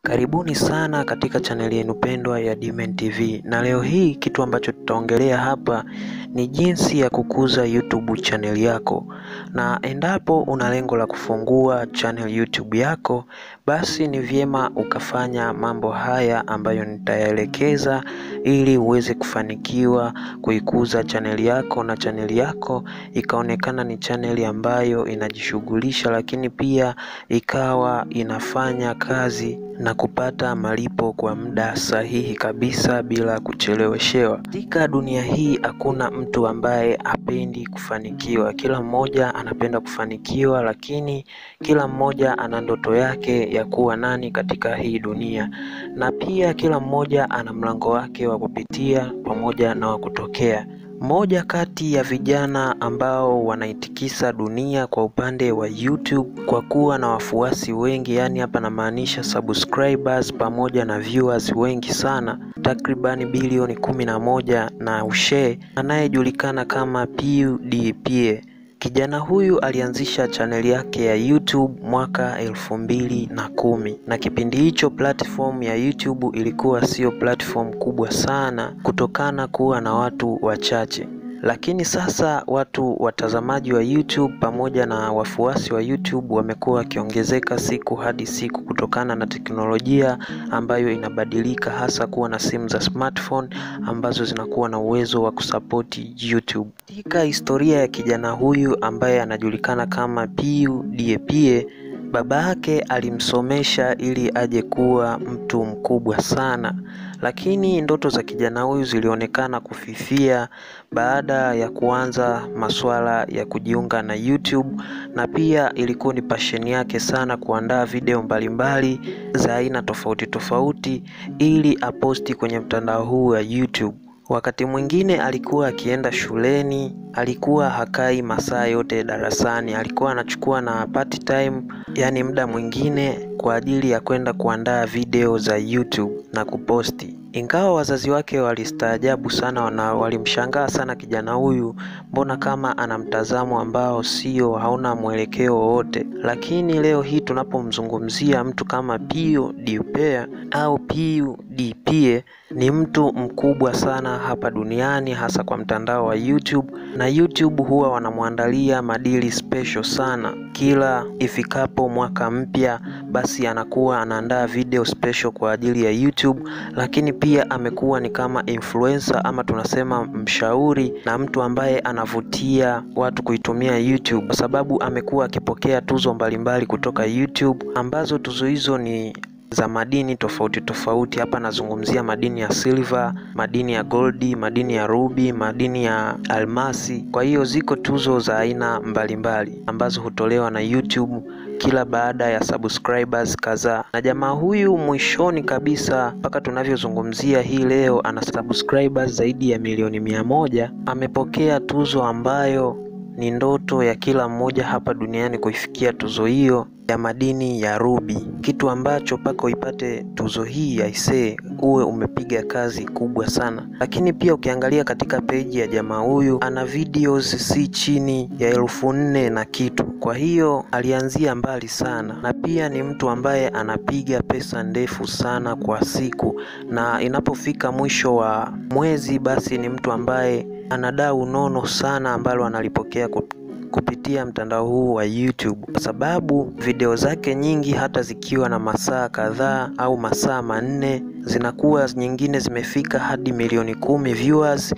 Karibuni sana katika chaneli yenu pendwa ya Dmen TV, na leo hii kitu ambacho tutaongelea hapa ni jinsi ya kukuza YouTube chaneli yako. Na endapo una lengo la kufungua channel YouTube yako, basi ni vyema ukafanya mambo haya ambayo nitayaelekeza ili uweze kufanikiwa kuikuza chaneli yako na chaneli yako ikaonekana ni chaneli ambayo inajishughulisha, lakini pia ikawa inafanya kazi na kupata malipo kwa muda sahihi kabisa bila kucheleweshewa. Katika dunia hii hakuna mtu ambaye hapendi kufanikiwa. Kila mmoja anapenda kufanikiwa, lakini kila mmoja ana ndoto yake ya kuwa nani katika hii dunia, na pia kila mmoja ana mlango wake wa kupitia pamoja na wa kutokea. Mmoja kati ya vijana ambao wanaitikisa dunia kwa upande wa YouTube kwa kuwa na wafuasi wengi, yaani hapa namaanisha subscribers pamoja na viewers wengi sana, takribani bilioni kumi na moja na ushe, anayejulikana kama PewDiePie. Kijana huyu alianzisha chaneli yake ya YouTube mwaka elfu mbili na kumi na kipindi hicho platform ya YouTube ilikuwa sio platform kubwa sana kutokana kuwa na watu wachache, lakini sasa watu watazamaji wa YouTube pamoja na wafuasi wa YouTube wamekuwa wakiongezeka siku hadi siku kutokana na teknolojia ambayo inabadilika, hasa kuwa na simu za smartphone ambazo zinakuwa na uwezo wa kusapoti YouTube. Katika historia ya kijana huyu ambaye anajulikana kama PewDiePie, baba yake alimsomesha ili aje kuwa mtu mkubwa sana, lakini ndoto za kijana huyu zilionekana kufifia baada ya kuanza masuala ya kujiunga na YouTube, na pia ilikuwa ni passion yake sana kuandaa video mbalimbali za aina tofauti tofauti ili aposti kwenye mtandao huu wa YouTube. Wakati mwingine alikuwa akienda shuleni, alikuwa hakai masaa yote darasani, alikuwa anachukua na part time, yaani muda mwingine kwa ajili ya kwenda kuandaa video za YouTube na kuposti. Ingawa wazazi wake walistaajabu sana na walimshangaa sana kijana huyu, mbona kama ana mtazamo ambao sio, hauna mwelekeo wowote. Lakini leo hii tunapomzungumzia mtu kama PewDiePie au PewDiePie ni mtu mkubwa sana hapa duniani, hasa kwa mtandao wa YouTube, na YouTube huwa wanamwandalia madili special sana kila ifikapo mwaka mpya, basi anakuwa anaandaa video special kwa ajili ya YouTube, lakini pia amekuwa ni kama influencer ama tunasema mshauri na mtu ambaye anavutia watu kuitumia YouTube kwa sababu amekuwa akipokea tuzo mbalimbali kutoka YouTube ambazo tuzo hizo ni za madini tofauti tofauti. Hapa nazungumzia madini ya silver, madini ya goldi, madini ya ruby, madini ya almasi. Kwa hiyo ziko tuzo za aina mbalimbali ambazo hutolewa na YouTube kila baada ya subscribers kadhaa. Na jamaa huyu mwishoni kabisa, mpaka tunavyozungumzia hii leo, ana subscribers zaidi ya milioni mia moja. Amepokea tuzo ambayo ni ndoto ya kila mmoja hapa duniani kuifikia tuzo hiyo ya madini ya ruby, kitu ambacho mpaka uipate tuzo hii aisee, uwe umepiga kazi kubwa sana. Lakini pia ukiangalia katika peji ya jamaa huyu ana videos si chini ya elfu nne na kitu. Kwa hiyo alianzia mbali sana, na pia ni mtu ambaye anapiga pesa ndefu sana kwa siku, na inapofika mwisho wa mwezi, basi ni mtu ambaye ana dau nono sana ambalo analipokea kupitia mtandao huu wa YouTube kwa sababu video zake nyingi hata zikiwa na masaa kadhaa au masaa manne zinakuwa nyingine zimefika hadi milioni kumi viewers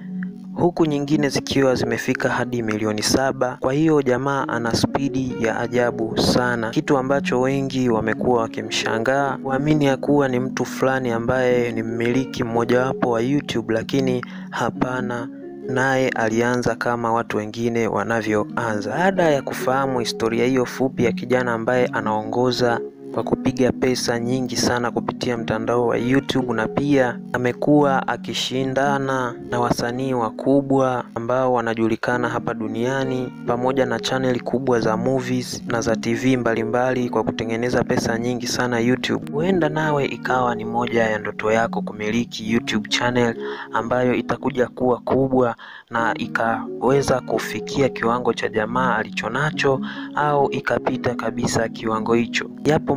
huku nyingine zikiwa zimefika hadi milioni saba. Kwa hiyo jamaa ana spidi ya ajabu sana, kitu ambacho wengi wamekuwa wakimshangaa kuamini ya kuwa ni mtu fulani ambaye ni mmiliki mmojawapo wa YouTube, lakini hapana naye alianza kama watu wengine wanavyoanza. Baada ya kufahamu historia hiyo fupi ya kijana ambaye anaongoza kwa kupiga pesa nyingi sana kupitia mtandao wa YouTube na pia amekuwa akishindana na wasanii wakubwa ambao wanajulikana hapa duniani pamoja na chaneli kubwa za movies na za TV mbalimbali mbali kwa kutengeneza pesa nyingi sana YouTube. Huenda nawe ikawa ni moja ya ndoto yako kumiliki YouTube channel ambayo itakuja kuwa kubwa na ikaweza kufikia kiwango cha jamaa alichonacho au ikapita kabisa kiwango hicho. Yapo mambo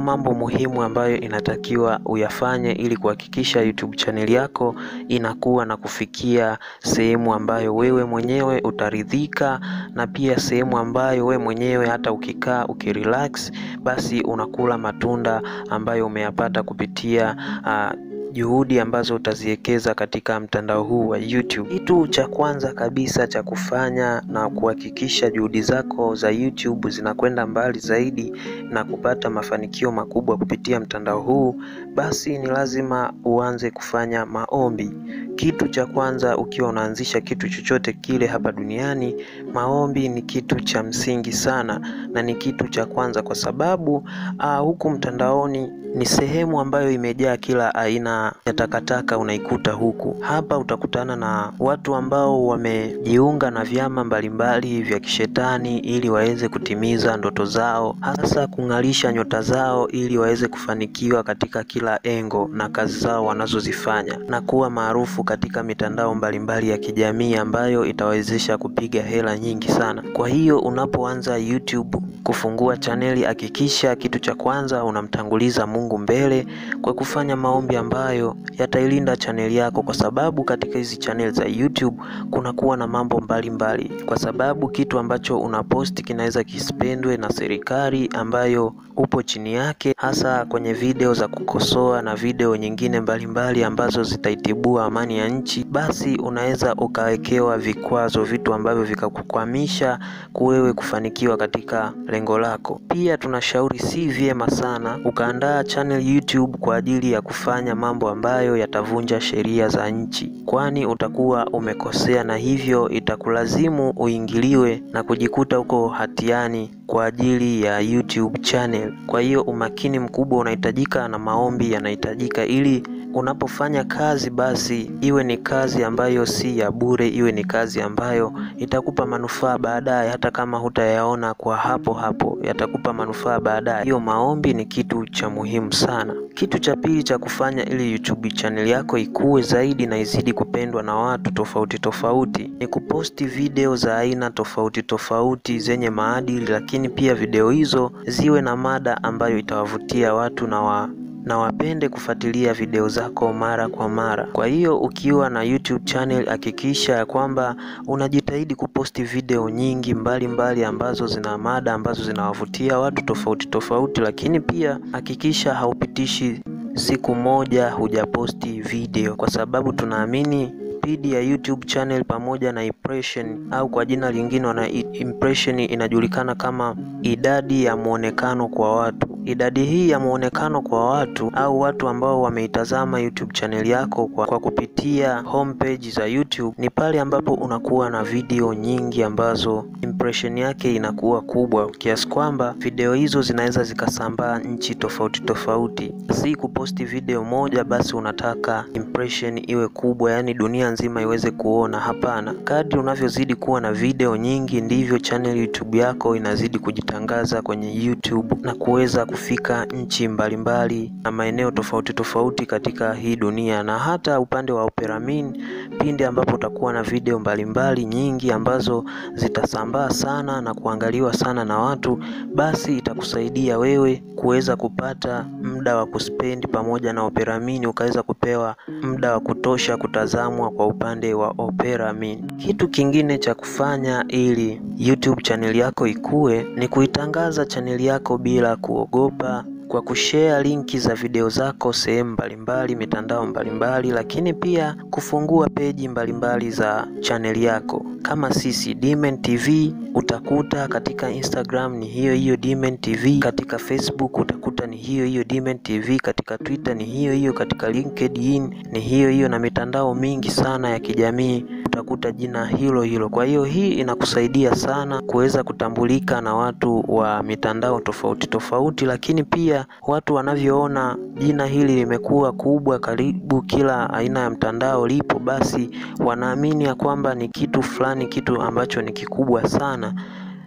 muhimu ambayo inatakiwa uyafanye ili kuhakikisha YouTube channel yako inakuwa na kufikia sehemu ambayo wewe mwenyewe utaridhika, na pia sehemu ambayo wewe mwenyewe hata ukikaa ukirelax, basi unakula matunda ambayo umeyapata kupitia uh, juhudi ambazo utaziwekeza katika mtandao huu wa YouTube. Kitu cha kwanza kabisa cha kufanya na kuhakikisha juhudi zako za YouTube zinakwenda mbali zaidi na kupata mafanikio makubwa kupitia mtandao huu, basi ni lazima uanze kufanya maombi. Kitu cha kwanza ukiwa unaanzisha kitu chochote kile hapa duniani, maombi ni kitu cha msingi sana na ni kitu cha kwanza kwa sababu uh, huku mtandaoni ni sehemu ambayo imejaa kila aina ya takataka unaikuta huku. Hapa utakutana na watu ambao wamejiunga na vyama mbalimbali vya kishetani ili waweze kutimiza ndoto zao, hasa kung'alisha nyota zao ili waweze kufanikiwa katika kila engo na kazi zao wanazozifanya na kuwa maarufu katika mitandao mbalimbali ya kijamii ambayo itawezesha kupiga hela nyingi sana. Kwa hiyo unapoanza YouTube kufungua chaneli, hakikisha kitu cha kwanza unamtanguliza Mungu mbele kwa kufanya maombi ambayo yatailinda chaneli yako, kwa sababu katika hizi chaneli za YouTube kunakuwa na mambo mbalimbali mbali. Kwa sababu kitu ambacho unaposti kinaweza kisipendwe na serikali ambayo upo chini yake, hasa kwenye video za kukosoa na video nyingine mbalimbali mbali ambazo zitaitibua amani ya nchi, basi unaweza ukawekewa vikwazo, vitu ambavyo vikakukwamisha kuwewe kufanikiwa katika lengo lako. Pia tunashauri si vyema sana ukaandaa channel YouTube kwa ajili ya kufanya mambo ambayo yatavunja sheria za nchi, kwani utakuwa umekosea na hivyo itakulazimu uingiliwe na kujikuta uko hatiani kwa ajili ya YouTube channel. Kwa hiyo umakini mkubwa unahitajika na maombi yanahitajika ili unapofanya kazi basi iwe ni kazi ambayo si ya bure, iwe ni kazi ambayo itakupa manufaa baadaye, hata kama hutayaona kwa hapo hapo, yatakupa manufaa baadaye. Hiyo maombi ni kitu cha muhimu sana. Kitu cha pili cha kufanya ili YouTube channel yako ikue zaidi na izidi kupendwa na watu tofauti tofauti ni kuposti video za aina tofauti tofauti zenye maadili, lakini pia video hizo ziwe na mada ambayo itawavutia watu na wa na wapende kufuatilia video zako mara kwa mara. Kwa hiyo ukiwa na YouTube channel hakikisha ya kwamba unajitahidi kuposti video nyingi mbalimbali mbali ambazo zina mada ambazo zinawavutia watu tofauti tofauti, lakini pia hakikisha haupitishi siku moja hujaposti video, kwa sababu tunaamini spidi ya YouTube channel pamoja na impression au kwa jina lingine wana impression inajulikana kama idadi ya muonekano kwa watu. Idadi hii ya muonekano kwa watu au watu ambao wameitazama YouTube channel yako kwa, kwa kupitia homepage za YouTube ni pale ambapo unakuwa na video nyingi ambazo impression yake inakuwa kubwa kiasi kwamba video hizo zinaweza zikasambaa nchi tofauti tofauti. Si kuposti video moja basi unataka impression iwe kubwa, yani dunia nzima iweze kuona. Hapana, kadri unavyozidi kuwa na video nyingi ndivyo channel YouTube yako inazidi kujitangaza kwenye YouTube na kuweza kufika nchi mbalimbali na maeneo tofauti tofauti katika hii dunia. Na hata upande wa Operamin, pindi ambapo utakuwa na video mbalimbali nyingi ambazo zitasambaa sana na kuangaliwa sana na watu, basi itakusaidia wewe kuweza kupata muda wa kuspendi pamoja na Operamin, ukaweza kupewa muda wa kutosha kutazamwa kwa upande wa Operamin. Kitu kingine cha kufanya ili YouTube channel yako ikue ni kuitangaza channel yako bila kuogopa kwa kushare linki za video zako sehemu mbalimbali, mitandao mbalimbali, lakini pia kufungua peji mbalimbali za chaneli yako. Kama sisi Dmen TV utakuta katika Instagram ni hiyo hiyo Dmen TV, katika Facebook utakuta ni hiyo hiyo Dmen TV, katika Twitter ni hiyo hiyo, katika LinkedIn ni hiyo hiyo, na mitandao mingi sana ya kijamii utakuta jina hilo hilo. Kwa hiyo hii inakusaidia sana kuweza kutambulika na watu wa mitandao tofauti tofauti, lakini pia watu wanavyoona jina hili limekuwa kubwa, karibu kila aina ya mtandao lipo, basi wanaamini ya kwamba ni kitu fulani, kitu ambacho ni kikubwa sana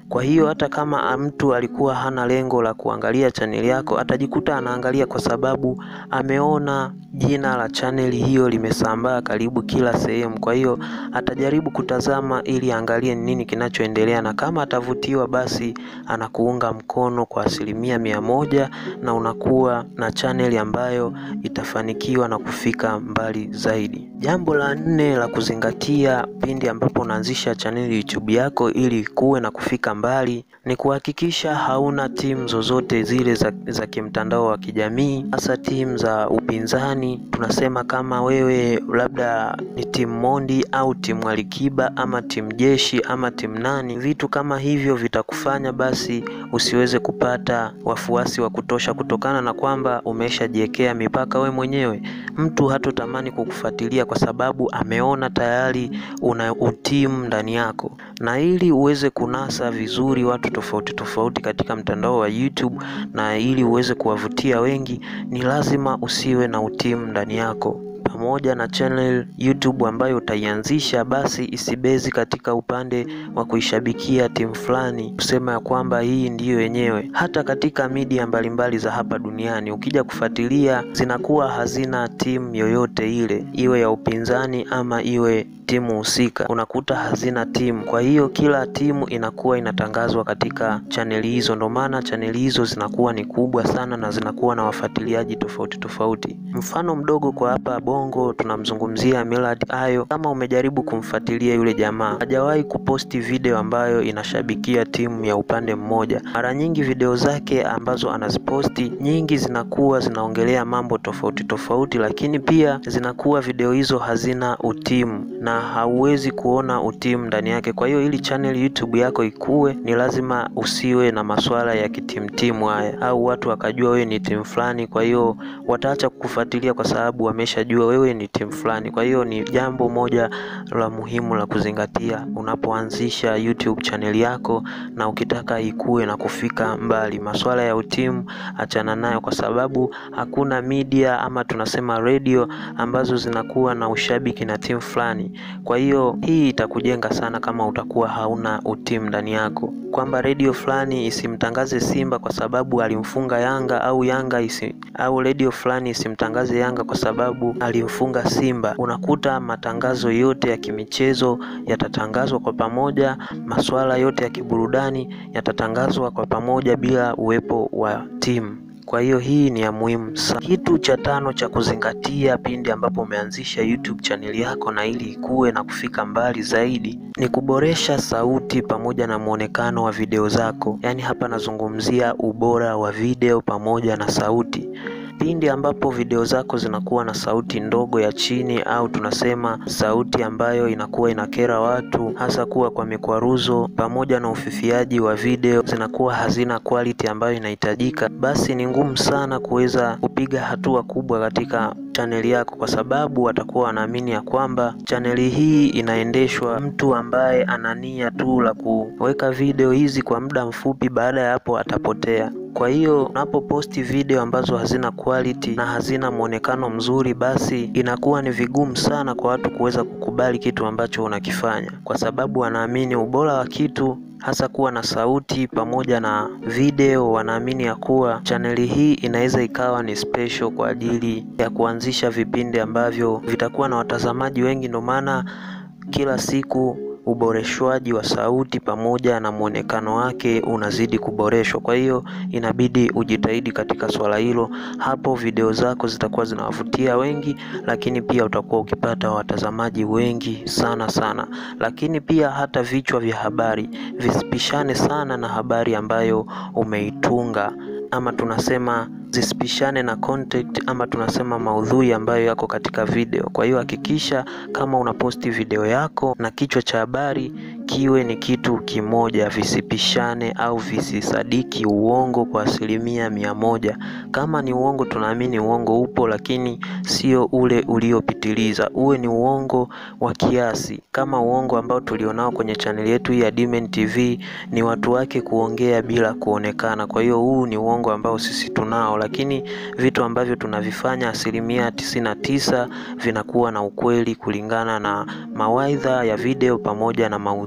Kwa hiyo hata kama mtu alikuwa hana lengo la kuangalia chaneli yako, atajikuta anaangalia kwa sababu ameona jina la chaneli hiyo limesambaa karibu kila sehemu. Kwa hiyo atajaribu kutazama ili aangalie ni nini kinachoendelea, na kama atavutiwa, basi anakuunga mkono kwa asilimia mia moja na unakuwa na chaneli ambayo itafanikiwa na kufika mbali zaidi. Jambo la nne la kuzingatia pindi ambapo unaanzisha chaneli YouTube yako ili kuwe na kufika mbali ni kuhakikisha hauna timu zozote zile za, za kimtandao wa kijamii, hasa timu za upinzani. Tunasema kama wewe labda ni timu Mondi au timu Alikiba ama timu Jeshi ama timu nani, vitu kama hivyo vitakufanya basi usiweze kupata wafuasi wa kutosha, kutokana na kwamba umeshajiwekea mipaka we mwenyewe. Mtu hatotamani kukufuatilia kwa sababu ameona tayari una utimu ndani yako, na ili uweze kunasa vizuri watu tofauti tofauti katika mtandao wa YouTube na ili uweze kuwavutia wengi, ni lazima usiwe na utimu ndani yako pamoja na channel YouTube ambayo utaianzisha, basi isibezi katika upande wa kuishabikia timu fulani, kusema ya kwamba hii ndiyo yenyewe. Hata katika media mbalimbali za hapa duniani ukija kufuatilia, zinakuwa hazina timu yoyote ile, iwe ya upinzani ama iwe timu husika, unakuta hazina timu. Kwa hiyo kila timu inakuwa inatangazwa katika chaneli hizo, ndio maana chaneli hizo zinakuwa ni kubwa sana na zinakuwa na wafuatiliaji tofauti tofauti. Mfano mdogo kwa hapa Bongo tunamzungumzia Millard Ayo. Kama umejaribu kumfuatilia yule jamaa, hajawahi kuposti video ambayo inashabikia timu ya upande mmoja. Mara nyingi video zake ambazo anaziposti nyingi zinakuwa zinaongelea mambo tofauti tofauti, lakini pia zinakuwa video hizo hazina utimu na hauwezi kuona utimu ndani yake. Kwa hiyo ili channel YouTube yako ikue, ni lazima usiwe na masuala ya kitimtimu haya, au watu wakajua wewe ni timu fulani, kwa hiyo wataacha kukufuatilia kwa sababu wameshajua wewe ni timu fulani. Kwa hiyo ni jambo moja la muhimu la kuzingatia unapoanzisha YouTube channel yako na ukitaka ikue na kufika mbali. Masuala ya utimu achana nayo, kwa sababu hakuna media ama tunasema radio ambazo zinakuwa na ushabiki na timu fulani. Kwa hiyo hii itakujenga sana kama utakuwa hauna utimu ndani yako, kwamba redio fulani isimtangaze Simba kwa sababu alimfunga Yanga au Yanga isi, au redio fulani isimtangaze Yanga kwa sababu alimfunga Simba. Unakuta matangazo yote ya kimichezo yatatangazwa kwa pamoja, masuala yote ya kiburudani yatatangazwa kwa pamoja bila uwepo wa timu. Kwa hiyo hii ni ya muhimu sana. Kitu cha tano cha kuzingatia pindi ambapo umeanzisha YouTube channel yako na ili ikue na kufika mbali zaidi ni kuboresha sauti pamoja na mwonekano wa video zako. Yaani hapa nazungumzia ubora wa video pamoja na sauti. Pindi ambapo video zako zinakuwa na sauti ndogo ya chini au tunasema sauti ambayo inakuwa inakera watu, hasa kuwa kwa mikwaruzo pamoja na ufifiaji wa video zinakuwa hazina quality ambayo inahitajika, basi ni ngumu sana kuweza kupiga hatua kubwa katika chaneli yako, kwa sababu watakuwa wanaamini ya kwamba chaneli hii inaendeshwa mtu ambaye ana nia tu la kuweka video hizi kwa muda mfupi, baada ya hapo atapotea. Kwa hiyo unapoposti video ambazo hazina quality na hazina mwonekano mzuri, basi inakuwa ni vigumu sana kwa watu kuweza kukubali kitu ambacho unakifanya, kwa sababu wanaamini ubora wa kitu hasa kuwa na sauti pamoja na video. Wanaamini ya kuwa chaneli hii inaweza ikawa ni special kwa ajili ya kuanzisha vipindi ambavyo vitakuwa na watazamaji wengi, ndio maana kila siku uboreshwaji wa sauti pamoja na mwonekano wake unazidi kuboreshwa. Kwa hiyo inabidi ujitahidi katika swala hilo, hapo video zako zitakuwa zinawavutia wengi, lakini pia utakuwa ukipata watazamaji wengi sana sana. Lakini pia hata vichwa vya habari visipishane sana na habari ambayo umeitunga ama tunasema zisipishane na content ama tunasema maudhui ambayo yako katika video. Kwa hiyo hakikisha kama unaposti video yako na kichwa cha habari kiwe ni kitu kimoja, visipishane au visisadiki uongo kwa asilimia mia moja. Kama ni uongo, tunaamini uongo upo, lakini sio ule uliopitiliza, uwe ni uongo wa kiasi, kama uongo ambao tulionao kwenye chaneli yetu hii ya Dmen TV, ni watu wake kuongea bila kuonekana. Kwa hiyo huu ni uongo ambao sisi tunao lakini vitu ambavyo tunavifanya asilimia tisini na tisa vinakuwa na ukweli kulingana na mawaidha ya video pamoja na maudhui.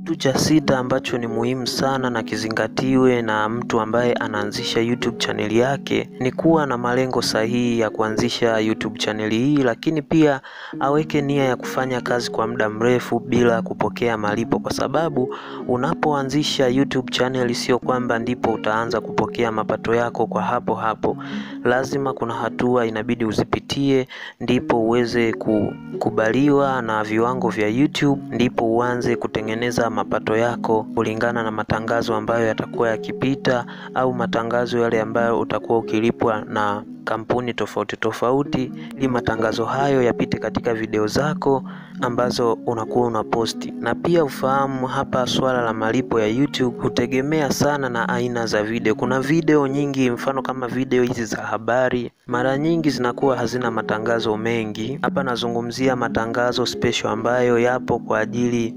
Kitu cha sita ambacho ni muhimu sana na kizingatiwe na mtu ambaye anaanzisha YouTube chaneli yake ni kuwa na malengo sahihi ya kuanzisha YouTube chaneli hii, lakini pia aweke nia ya kufanya kazi kwa muda mrefu bila kupokea malipo, kwa sababu unapoanzisha YouTube channel sio kwamba ndipo utaanza kupokea mapato yako kwa hapo hapo. Lazima kuna hatua inabidi uzipitie ndipo uweze kukubaliwa na viwango vya YouTube, ndipo uanze kutengeneza mapato yako kulingana na matangazo ambayo yatakuwa yakipita au matangazo yale ambayo utakuwa ukilipwa na kampuni tofauti tofauti, ili matangazo hayo yapite katika video zako ambazo unakuwa unaposti. Na pia ufahamu hapa, swala la malipo ya YouTube hutegemea sana na aina za video. Kuna video nyingi, mfano kama video hizi za habari, mara nyingi zinakuwa hazina matangazo mengi. Hapa nazungumzia matangazo special ambayo yapo kwa ajili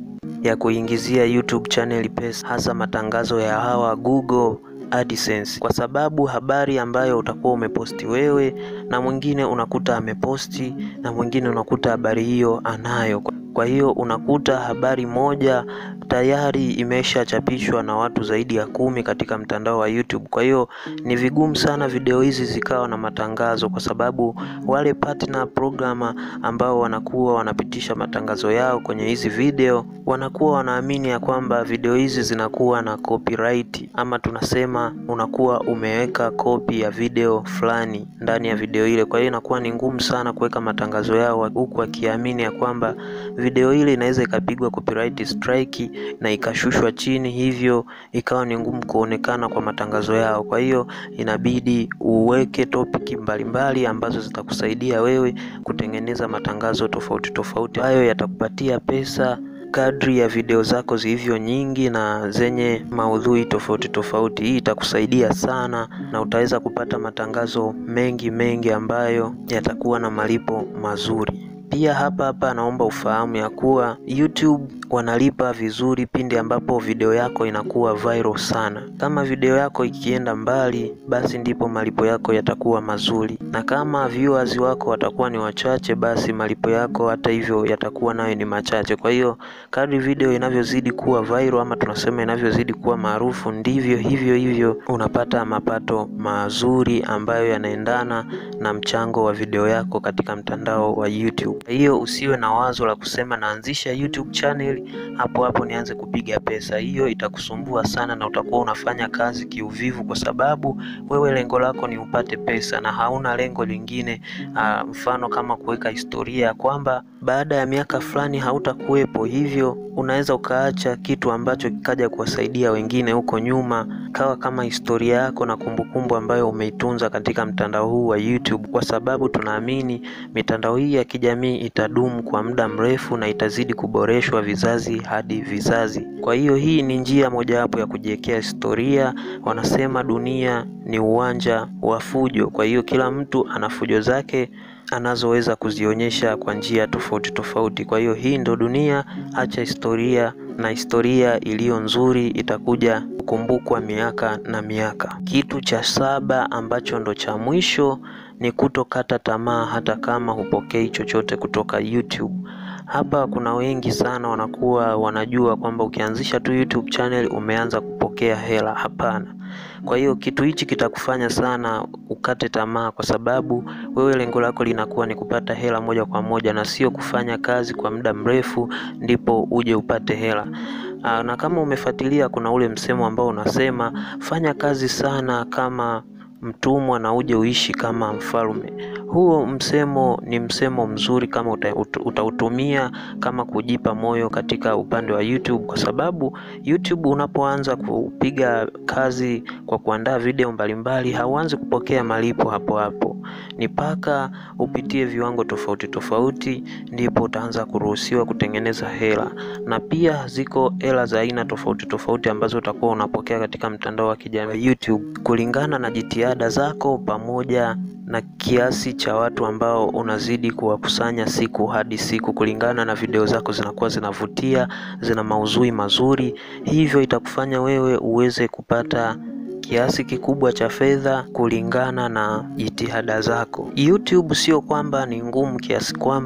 ya kuingizia YouTube channel pesa, hasa matangazo ya hawa Google AdSense, kwa sababu habari ambayo utakuwa umeposti wewe na mwingine unakuta ameposti na mwingine unakuta habari hiyo anayo. Kwa hiyo unakuta habari moja tayari imeshachapishwa na watu zaidi ya kumi katika mtandao wa YouTube. Kwa hiyo ni vigumu sana video hizi zikawa na matangazo, kwa sababu wale partner programmer ambao wanakuwa wanapitisha matangazo yao kwenye hizi video wanakuwa wanaamini ya kwamba video hizi zinakuwa na copyright, ama tunasema unakuwa umeweka kopi ya video fulani ndani ya video ile. Kwa hiyo inakuwa ni ngumu sana kuweka matangazo yao huku wakiamini ya kwamba video ile inaweza ikapigwa copyright strike na ikashushwa chini, hivyo ikawa ni ngumu kuonekana kwa matangazo yao. Kwa hiyo inabidi uweke topic mbalimbali ambazo zitakusaidia wewe kutengeneza matangazo tofauti tofauti, hayo yatakupatia pesa kadri ya video zako zilivyo nyingi na zenye maudhui tofauti tofauti. Hii itakusaidia sana na utaweza kupata matangazo mengi mengi ambayo yatakuwa na malipo mazuri. Pia hapa hapa naomba ufahamu ya kuwa YouTube wanalipa vizuri pindi ambapo video yako inakuwa viral sana. Kama video yako ikienda mbali, basi ndipo malipo yako yatakuwa mazuri, na kama viewers wako watakuwa ni wachache, basi malipo yako hata hivyo yatakuwa nayo ni machache. Kwa hiyo kadri video inavyozidi kuwa viral, ama tunasema inavyozidi kuwa maarufu, ndivyo hivyo hivyo unapata mapato mazuri ambayo yanaendana na mchango wa video yako katika mtandao wa YouTube. Kwa hiyo usiwe na wazo la kusema naanzisha YouTube channel hapo hapo nianze kupiga pesa. Hiyo itakusumbua sana na utakuwa unafanya kazi kiuvivu, kwa sababu wewe lengo lako ni upate pesa na hauna lengo lingine. Aa, mfano kama kuweka historia ya kwamba baada ya miaka fulani hautakuwepo, hivyo unaweza ukaacha kitu ambacho kikaja kuwasaidia wengine huko nyuma, kawa kama historia yako na kumbukumbu ambayo umeitunza katika mtandao huu wa YouTube, kwa sababu tunaamini mitandao hii ya kijamii itadumu kwa muda mrefu na itazidi kuboreshwa vizazi hadi vizazi. Kwa hiyo hii ni njia mojawapo ya kujiwekea historia. Wanasema dunia ni uwanja wa fujo, kwa hiyo kila mtu ana fujo zake anazoweza kuzionyesha kwa njia tofauti tofauti. Kwa hiyo hii ndo dunia, acha historia, na historia iliyo nzuri itakuja kukumbukwa miaka na miaka. Kitu cha saba ambacho ndo cha mwisho ni kutokata tamaa hata kama hupokei chochote kutoka YouTube. Hapa kuna wengi sana wanakuwa wanajua kwamba ukianzisha tu YouTube channel umeanza kupokea hela. Hapana. Kwa hiyo kitu hichi kitakufanya sana ukate tamaa, kwa sababu wewe lengo lako linakuwa ni kupata hela moja kwa moja na sio kufanya kazi kwa muda mrefu ndipo uje upate hela. Aa, na kama umefuatilia kuna ule msemo ambao unasema fanya kazi sana kama mtumwa na uje uishi kama mfalme. Huo msemo ni msemo mzuri kama uta, utautumia kama kujipa moyo katika upande wa YouTube, kwa sababu YouTube unapoanza kupiga kazi kwa kuandaa video mbalimbali, hauanzi kupokea malipo hapo hapo, ni mpaka upitie viwango tofauti tofauti, ndipo utaanza kuruhusiwa kutengeneza hela. Na pia ziko hela za aina tofauti tofauti ambazo utakuwa unapokea katika mtandao wa kijamii YouTube kulingana na jitihada zako pamoja na kiasi cha watu ambao unazidi kuwakusanya siku hadi siku, kulingana na video zako zinakuwa zinavutia, zina maudhui mazuri, hivyo itakufanya wewe uweze kupata kiasi kikubwa cha fedha kulingana na jitihada zako. YouTube sio kwamba ni ngumu kiasi kwamba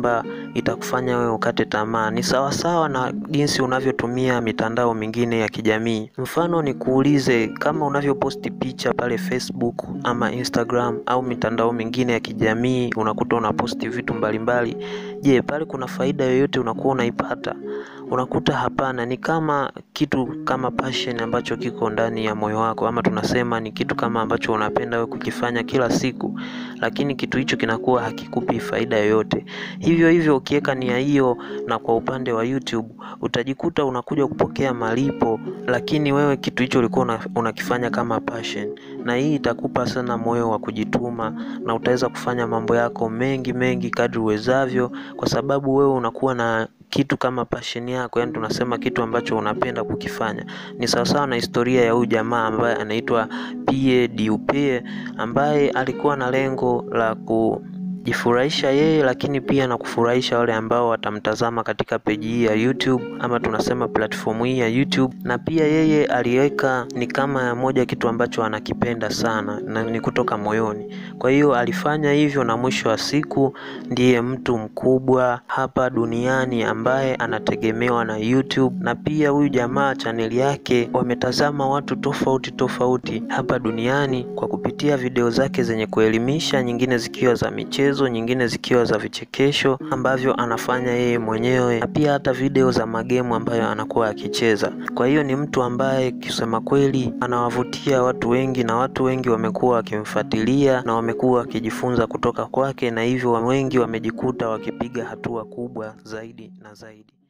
itakufanya wewe ukate tamaa. Ni sawasawa na jinsi unavyotumia mitandao mingine ya kijamii. Mfano nikuulize, kama unavyoposti picha pale Facebook ama Instagram au mitandao mingine ya kijamii, unakuta unaposti vitu mbalimbali. Je, pale kuna faida yoyote unakuwa unaipata? Unakuta hapana. Ni kama kitu kama passion ambacho kiko ndani ya moyo wako, ama tunasema ni kitu kama ambacho unapenda wewe kukifanya kila siku, lakini kitu hicho kinakuwa hakikupi faida yoyote. Hivyo hivyo ukiweka nia hiyo, na kwa upande wa YouTube utajikuta unakuja kupokea malipo, lakini wewe kitu hicho ulikuwa unakifanya kama passion, na hii itakupa sana moyo wa kujituma, na utaweza kufanya mambo yako mengi mengi kadri uwezavyo, kwa sababu wewe unakuwa na kitu kama passion yako, yani tunasema kitu ambacho unapenda kukifanya. Ni sawasawa na historia ya huyu jamaa ambaye anaitwa Pierre Diupe ambaye alikuwa na lengo la kujifurahisha yeye, lakini pia na kufurahisha wale ambao watamtazama katika peji hii ya YouTube ama tunasema platform hii ya YouTube. Na pia yeye aliweka ni kama moja kitu ambacho anakipenda sana na ni kutoka moyoni. Kwa hiyo alifanya hivyo, na mwisho wa siku ndiye mtu mkubwa hapa duniani ambaye anategemewa na YouTube. Na pia huyu jamaa chaneli yake wametazama watu tofauti tofauti hapa duniani kwa kupitia video zake zenye kuelimisha, nyingine zikiwa za michezo, nyingine zikiwa za vichekesho ambavyo anafanya yeye mwenyewe, na pia hata video za magemu ambayo anakuwa akicheza. Kwa hiyo ni mtu ambaye kusema kweli anawavutia watu wengi, na watu wengi wamekuwa wakimfuatilia na wamekuwa wakijifunza kutoka kwake, na hivyo wengi wamejikuta wakipiga hatua kubwa zaidi na zaidi.